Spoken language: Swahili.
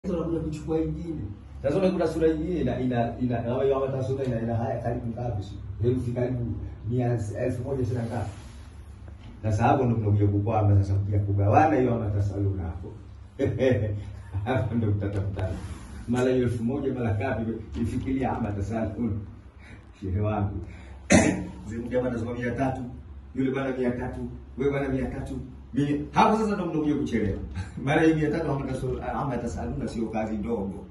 Sasa unakuja kuchukua ingine. Sasa unakuta sura ingine ina ina ina kama hiyo hata sura ina ina haya karibu ngapi sio? Herufi karibu mia elfu moja sina ngapi. Sasa hapo ndio tunakuja kukwama sasa kuja kugawana hiyo ama tasaluna hapo. Hapo ndio tutatafutana. Mara hiyo elfu moja mara ngapi ifikiria ama tasaluna. Shehe wangu. Zimja bwana zima mia tatu, yule bwana mia tatu, wewe bwana mia tatu. Mia- Hapo sasa ndio mnakuja kuchelewa. Mara hii mia tatu ama tasaluna sio kazi ndogo.